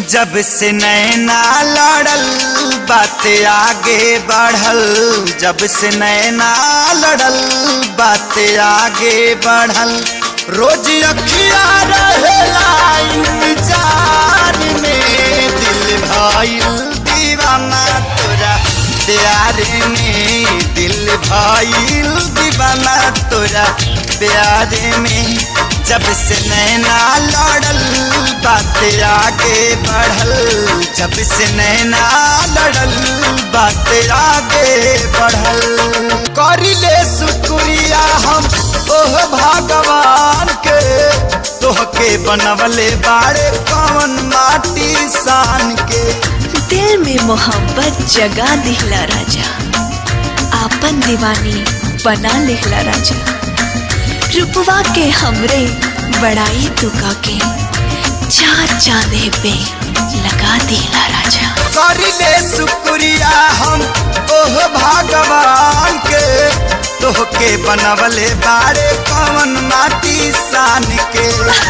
जब से नैना लड़ल बात आगे बढ़ल जब से नैना लड़ल बात आगे बढ़ल रोज अखिया रहेला इंतजार में दिल भइल दीवाना तोरा प्यार में दिल भइल दीवाना तोरा प्यार में जब से नैना लड़ल बात आगे बढ़ल जब से नैना लड़ल बात आगे बढ़ल करिले शुक्रिया हम ओह भगवान के तोहके बनवले बाड़े कौन माटी सान के दिल में मोहब्बत जगा दिहला राजा आपन दीवानी बना लिहला राजा रुपवा के हमरे बड़ाई तुका के चार चांदे पे लगा दिला राजा करिले शुक्रिया हम ओह भगवान के तोहके बनवले बारे कवन माटी सान के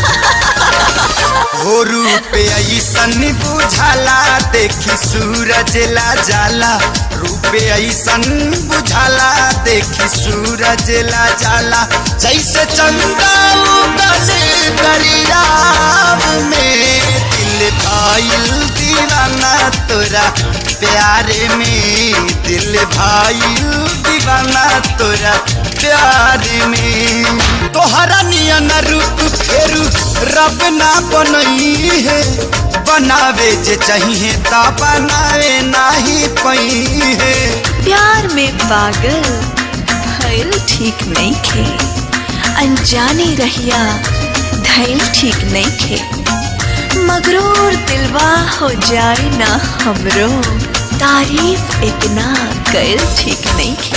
हो रूप ऐसन बुझाला देखी सूरज ला जाला रूप ऐसन बुझाला देखी सूरज ला जाला जैसे चंदा उगल दरियाव में दिल भाईल दीवाना तोरा प्यारे में दिल भाईल दीवाना तोरा प्यार में तोहरा नियन रूप फेरू रब ना बनई है बनावे जे चाहिए ता बनावे नाही पई है प्यार में पागल भइल ठीक नहीं खे अनजाने रहिया धैल ठीक नहीं खे मगरूर दिलवा हो जाए ना हमरो तारीफ इतना कैल ठीक नहीं खे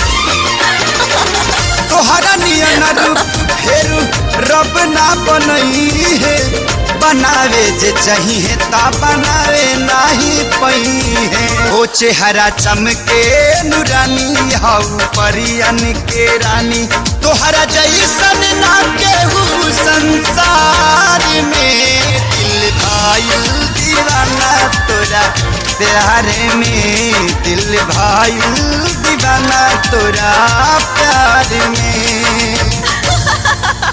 तोहरा नियन रूप फेरू रब ना बनई है बनावे जे चाहिए ता बनावे नाही पई है ओ चेहरा चमके नुरानी हाउ परियन के रानी तोहरा जैसन ना केहू संसार में दिल भाईल दीवाना तोरा प्यार में दिल भाईल दीवाना तोरा प्यार में